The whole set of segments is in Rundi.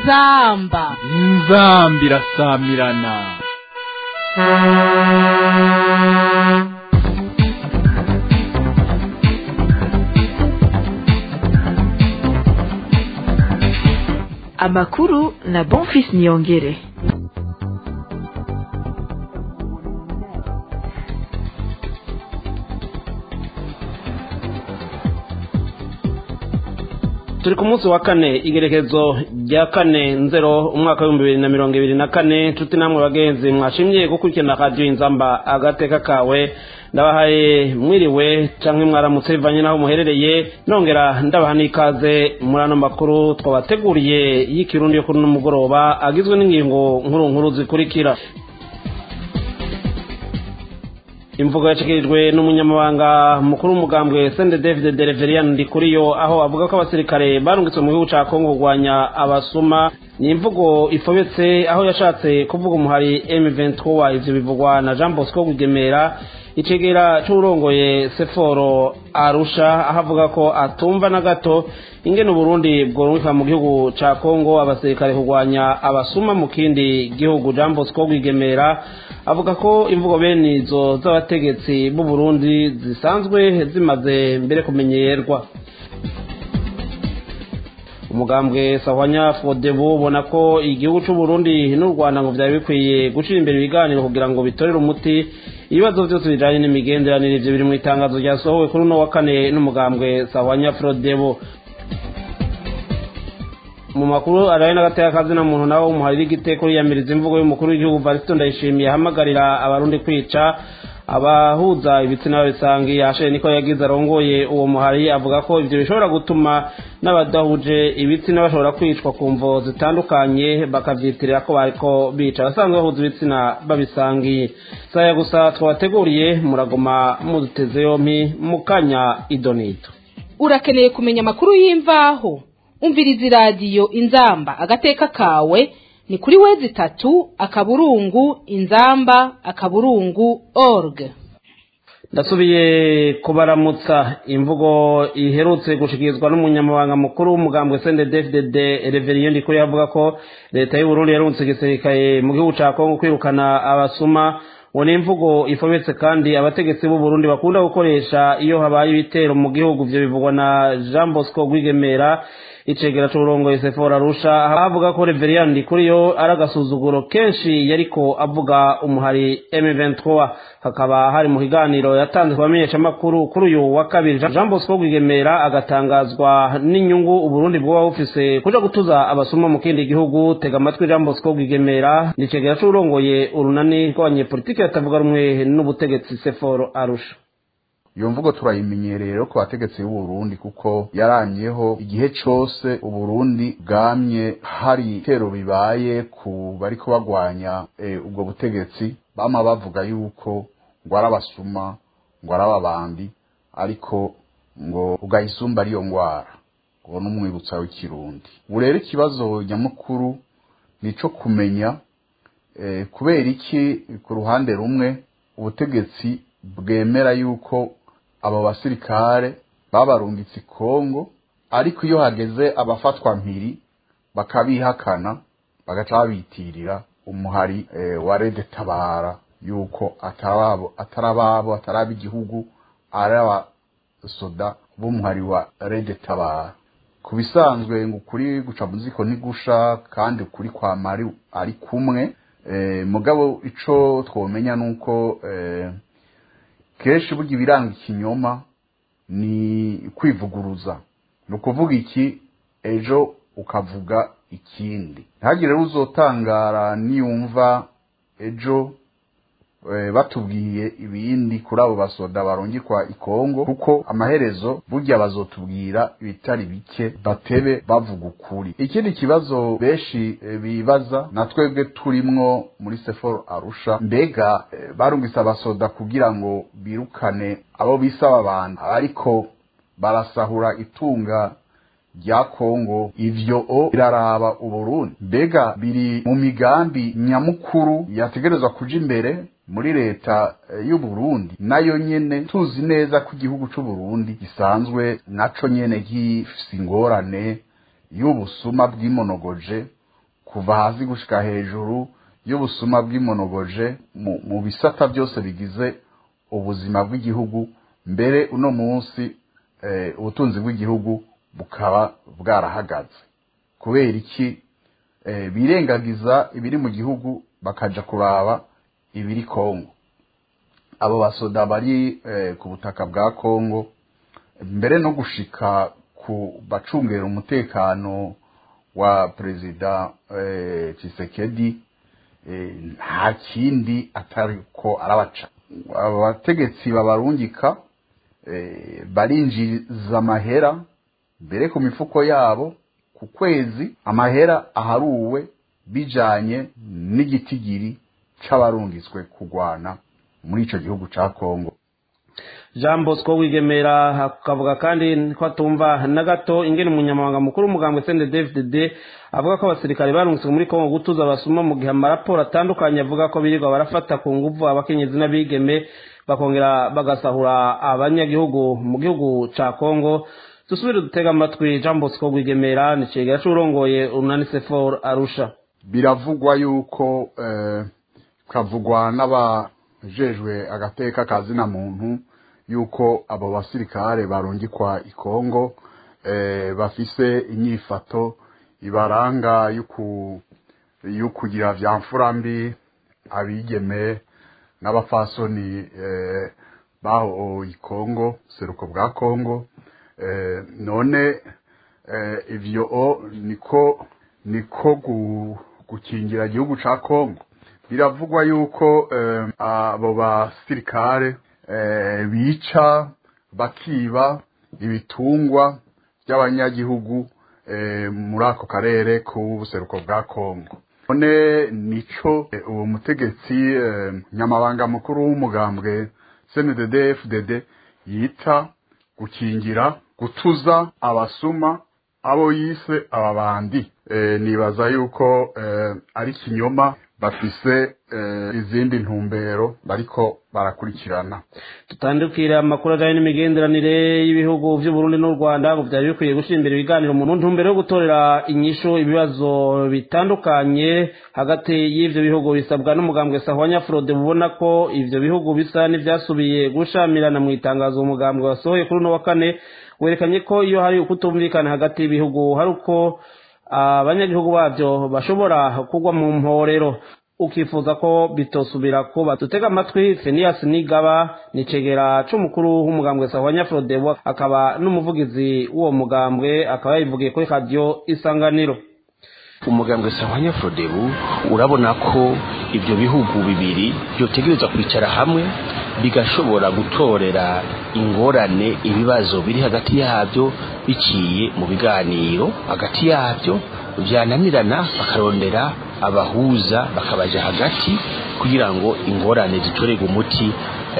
inzamba inzamba irasamirana amakuru na bonfis niyongere turi ku munsi wa kane igerekezo rya kane nzero umwaka w'ibihumbi bibiri na mirongo ibiri na kane nshuti namwe bagenzi mwashimye gukurikirana radiyo inzamba agateka kawe ndabahaye mwiriwe cyangwa mwaramutse bivanye n'aho muherereye nongera ndabaha n'ikaze muri ano makuru twabateguriye y'ikirundi yo kuri uno mugoroba agizwe n'ingingo nkuru nkuru zikurikira imvugo yashyikirijwe n'umunyamabanga mukuru w'umugambwe sende david dereverian ndikuriyo aho avuga ko abasirikare barungitswe mu gihugu cya kongo kurwanya abasuma ni imvugo ifobetse aho yashatse kuvuga umuhari m23 ivyo bivugwa na jean bosco gugemera icegera c'uwurongoye seforo arusha aho avuga ko atumva na gato ingene uburundi bworungika mu gihugu ca kongo abasirikare kurwanya abasuma mu kindi gihugu jean bosco gugemera avuga ko imvugo bene izo z'abategetsi b'u Burundi zisanzwe zimaze mbere kumenyerwa umugambwe sahwanya fodebu ubona ko igihugu cy'u Burundi n'u Rwanda ngo byari bikwiye gucira imbere ibiganiro kugira ngo bitorere umuti ibibazo byose bijanye n'imigenderanire ivyo biri mu itangazo ryasohowe kuri uno wa kane n'umugambwe sahwanya fodebu mu makuru araye n'agateka kazina muntu nawe umuharira igiteko yiyamiriza imvugo y'umukuru w'igihugu Varisito Ndayishimiye ahamagarira abarundi kwica abahuza ibitsina babisangiye ashere niko yagize arongoye uwo muhari avuga ko ivyo bishobora gutuma n'abadahuje ibitsina bashobora kwicwa ku mvo zitandukanye bakavyitirira ko bariko bica abasanzwe bahuza ibitsina babisangiye saya gusa twabateguriye muragoma muduteze yompi mukanya idonito urakeneye kumenya amakuru y'imvaho umviriza iradiyo inzamba agateka kawe ni kuri wezi itatu akaburungu inzamba akaburungu org ndasubiye kubaramutsa imvugo iherutse gushikirizwa n'umunyamabanga mukuru w'umugambwe sende dfdd reveriyo ndikuri avuga ko leta y'uburundi yarunze igisirikare mu gihugu ca kongo kwirukana abasuma ngo ni imvugo ifobetse kandi abategetsi b'u Burundi bakunda gukoresha iyo habaye ibitero mu gihugu ivyo bivugwa na Jean Bosco Rwigemera icegera c'uburongoye Sephora Arusha avuga ko Reverien Ndikuriyo ari agasuzuguro kenshi yariko avuga umuhari M23 hakaba hari mu kiganiro yatanze ku bamenyeshamakuru kuri uyu wa kabiri Jean Bosco Rwigemera agatangazwa n'inyungu Uburundi bwoba bufise kuja gutuza abasuma mu kindi gihugu tega amatwi Jean Bosco Rwigemera nicegera c'uburongoye urunani rw'abanyepolitiki batavuga rumwe n'ubutegetsi Sephora Arusha iyo mvugo turayimenyereye rero ku bategetsi b'uburundi kuko yaramyeho igihe cose uburundi bwamye hari ibitero bibaye ku bariko bagwanya ubwo butegetsi bama bavuga yuko ngo ari abasuma ngo ari ababandi ariko ngo ugayisumba ariyo ngwara ngo n'umwibutsa w'ikirundi ubu rero ikibazo nyamukuru ni ico kumenya kubera iki ku ruhande rumwe ubutegetsi bwemera yuko abo basirikare babarungitse Kongo ariko iyo hageze abafatwa mpiri bakabihakana bagaca babitirira umuhari e, wa Rede Tabara yuko atarabo atarababo ataraba igihugu ari abasoda b'umuhari wa Rede Tabara ku bisanzwe ngo ukuri guca muziko ntigusha kandi ukuri kwa mari ari kumwe e, mugabo ico twomenya nuko e, kenshi burya ibiranga ikinyoma ni kwivuguruza ni ukuvuga iki ejo ukavuga ikindi ntihagire rero uzotangara niyumva ejo batubwiye ibindi kuri abo basoda barungikwa ikongo kuko amaherezo burya bazotubwira ibitari bike batebe bavuga ukuri ikindi kibazo benshi bibaza na twebwe turimwo muri seforo arusha mbega barungitse abasoda kugira ngo birukane abo bisaba abantu ariko barasahura itunga rya kongo ivyo o biraraba uburundi mbega biri mu migambi nyamukuru yategerezwa kuja imbere muri leta y'u Burundi nayo nyene tuzi neza ko igihugu c'u Burundi gisanzwe naco nyene gifise ingorane y'ubusuma bwimonogoje kuva hasi gushika hejuru y'ubusuma bw'imonogoje mu, mu bisata byose bigize ubuzima bw'igihugu mbere uno munsi eh, ubutunzi bw'igihugu bukaba bwarahagaze kubera iki eh, birengagiza ibiri mu gihugu bakaja kuraba ibiri Kongo abo basoda bari eh, ku butaka bwa Kongo mbere no gushika ku bacungera umutekano wa perezida eh, Tshisekedi eh, nta kindi atari ko arabaca abategetsi babarungika eh, barinjiza amahera mbere ku mifuko yabo ku kwezi amahera aharuwe bijanye n'igitigiri c'abarungitswe kugwana muri ico gihugu ca Kongo jean bosco wigemera akavuga kandi ko atumva na gato ingene umunyamabanga mukuru w'umugambwe sende dvdd avuga ko abasirikare barungitswe muri kongo gutuza abasuma mu gihe amaraporo atandukanye avuga ko birirwa barafata ku nguvu abakenyezi n'abigeme bakongera bagasahura abanyagihugu mu gihugu ca kongo dusubire dutega amatwi jean bosco wigemera ni cegera c'urongoye urunani sefor arusha biravugwa yuko eh, kavugwa n'abajejwe agateka kazina muntu yuko abo basirikare barungikwa i Kongo eh, bafise inyifato ibaranga yuku yukugira vya mfurambi abigeme n'abafasoni eh, baho i Kongo seruko bwa Kongo eh, none eh, ivyo o niko niko gu, gukingira igihugu ca Kongo biravugwa yuko eh, abo basirikare eh, bica bakiba ibitungwa by'abanyagihugu eh, muri ako karere k'ubuseruko bwa Kongo none nico eh, uwo mutegetsi eh, nyamabanga mukuru w'umugambwe CNDD FDD yita gukingira gutuza abasuma abo yise ababandi e, nibaza yuko e, ari kinyoma bafise e, izindi ntumbero bariko barakurikirana tutandukira amakuru ajyanye n'imigenderanire y'ibihugu by'uburundi n'u rwanda ngo byari bikwiye gushyira imbere ibiganiro mu ntumbero yo gutorera inyishu ibibazo bitandukanye hagati y'ibyo bihugu bisabwa n'umugambwe sahwanya frode bubona ko ibyo bihugu bisa n'ibyasubiye gushamirana mu itangazo umugambwe wasohoye kuri uno wa kane werekanye ko iyo hari ukutumvikana hagati y'ibihugu hari uko abanyagihugu babyo bashobora kugwa mu mporero ukifuza ko bitosubira kuba dutega amatwi Phineas Nigaba ni cegera c'umukuru w'umugambwe Sahwanya Frodebo akaba n'umuvugizi w'uwo mugambwe akaba yabivugiye kuri radio Isanganiro umugambwe Sahwanya Frodebu urabona ko ibyo bihugu bibiri byotegereza kwicara hamwe bigashobora gutorera ingorane ibibazo biri hagati yabyo biciye mu biganiro hagati yabyo byananirana bakarondera abahuza bakabaja hagati kugira ngo ingorane zitorerwe umuti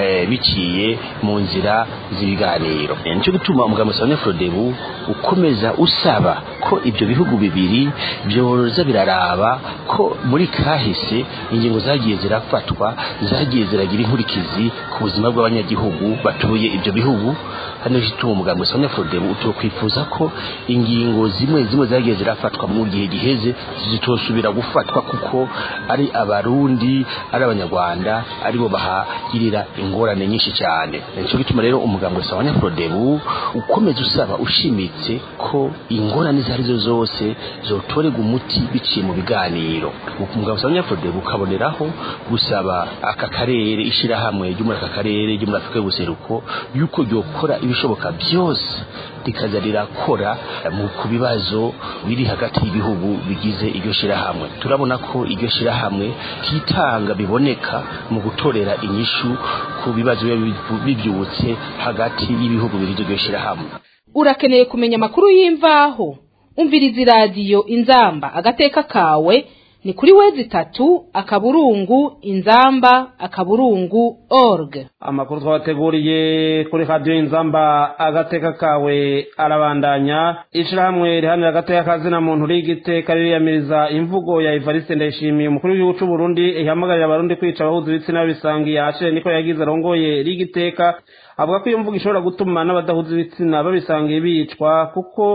biciye mu nzira z'ibiganiro nicyo gituma umugambi wa Frodebu ukomeza usaba ko ibyo bihugu bibiri byoza biraraba ko muri kahise ingingo zagiye zirafatwa zagiye ziragira inkurikizi ku buzima bw'abanyagihugu batuye ibyo bihugu hano gituma umugambi wa Frodebu utokwifuza ko ingingo zimwe zimwe zagiye zirafatwa mu gihe giheze zitosubira gufatwa kuko ari abarundi ari abanyarwanda aribo bahagirira ingorane nyinshi cyane nicyo gituma rero umugambi wa Frodebu ukomeza usaba ushimitse ko ingorane izo arizo zose zotorerwa umuti biciye mu biganiro umugambi wa Frodebu ukaboneraho gusaba aka karere ishyirahamwe ryo muri aka karere ryo muri afurika y'ubuseruko yuko ryokora ibishoboka byose rikaza rirakora mu ku bibazo biri hagati y'ibihugu bigize iryo shyirahamwe turabona ko iryo shyirahamwe kitanga biboneka mu gutorera inyishu ku bibazo biba bibyutse hagati y'ibihugu bigize iryo shyirahamwe urakeneye kumenya amakuru y'imvaho umviriza iradiyo inzamba agateka kawe ni kuri wezi itatu akaburungu inzamba akaburungu org amakuru twabateguriye kuri radiyo inzamba agateka kawe arabandanya ishyirahamwe rihanira agateka kazina muntu rigiteka ririyamiriza imvugo ya evariste ndayishimiye umukuru w'igihugu cy'u Burundi ihamagarira abarundi kwica abahuza ibitsina babisangiye ahashire niko yagize arongoye rigiteka avuga ko iyo mvugo ishobora gutuma n'abadahuza ibitsina babisangiye bicwa kuko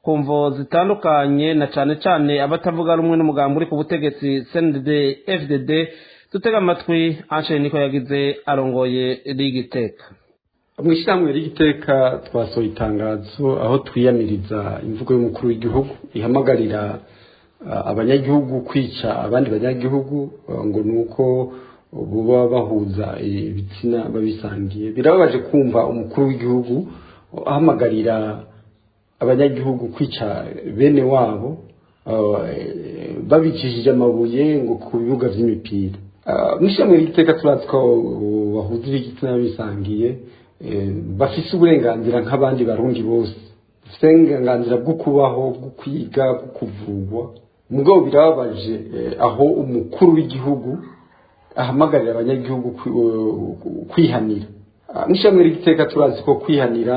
ku mvo zitandukanye na cane cane abatavuga rumwe n'umugambi uri ku butegetsi cndd fdd dutega amatwi anshe niko yagize arongoye rigiteka mu ishyirahamwe ry'igiteka twasohoye itangazo aho twiyamiriza imvugo y'umukuru w'igihugu ihamagarira abanyagihugu kwica abandi banyagihugu ngo ni uko buba bahuza ibitsina babisangiye birababaje kumva umukuru w'igihugu ahamagarira abanyagihugu kwica bene wabo babicishije amabuye ngo ku bibuga by'imipira mu ishyirahamwe ry'igiteka turazi ko bahuza ibitsina babisangiye bafise uburenganzira nk'abandi barundi bose bafite uburenganzira bwo kubaho bwo kwiga bwo kuvurwa mugabo birababaje aho umukuru w'igihugu ahamagarira abanyagihugu kwihanira mu ishyamba ry'igiteka turazi ko kwihanira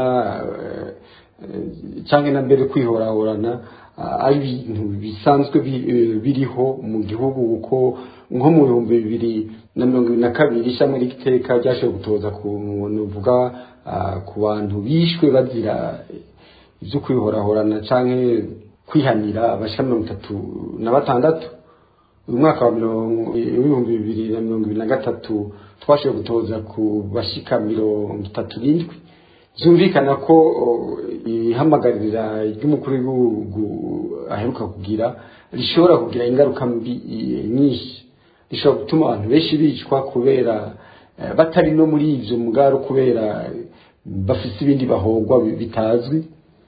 cyangwa na mbere kwihorahorana ari ibintu bisanzwe biriho mu gihugu kuko nko mu bihumbi bibiri na mirongo ibiri na kabiri ishami ry'igiteka ryashoboye gutoza ku uvuga ku bantu bishwe bazira ibyo kwihorahorana cyangwa kwihanira abashyira mirongo itatu na batandatu uyu mwaka wa ibihumbi bibiri na mirongo ibiri na gatatu twashoboye gutoza ku bashyika mirongo itatu n'indwi byumvikana ko ihamagarira ry'umukuru w'igihugu aheruka kugira rishobora kugira ingaruka mbi nyinshi rishobora gutuma abantu benshi bicwa kubera batari no muri ibyo mugaro kubera bafite ibindi bahogwa bitazwi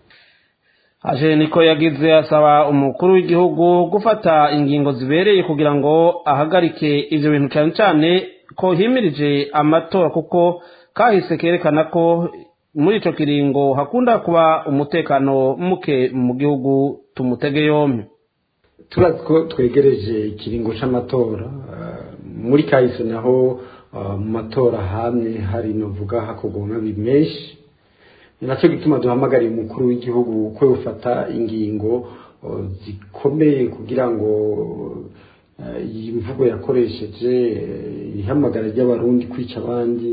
aje niko yagize asaba umukuru w'igihugu gufata ingingo zibereye kugira ngo ahagarike ibyo bintu cyane cyane ko himirije amatora kuko kahise kerekana ko muri icyo kiringo hakunda kuba umutekano muke mu gihugu tumutege yombi turazi ko twegereje ikiringo cy'amatora muri kahise naho mu matora hamwe hari novuga hakorwa amabi menshi ni nacyo gituma duhamagariye umukuru w'igihugu ko yufata ingingo zikomeye kugira ngo iyi mvugo yakoresheje ihamagara ry'abarundi kwica abandi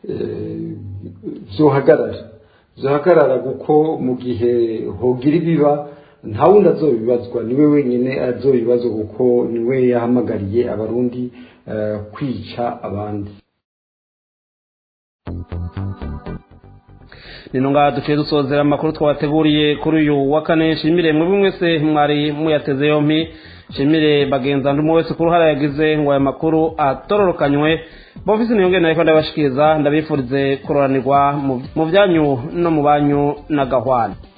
zohagarara zohagarara kuko mu gihe hogira ibiba nta wundi azobibazwa niwe wenyine azobibazwa kuko niwe yahamagariye abarundi kwica abandi nino ngaha duciye dusozera amakuru twabateguriye kuri uyu wa kane nshimire mwebwe mwese mwari muyateze yompi nshimire bagenza ndi wese ku ruhara yagize ngo aya makuru atororokanywe bofisi niyongere nariko ndabashikiriza ndabifurize kuroranirwa mu byanyu no mu banyu na gahwana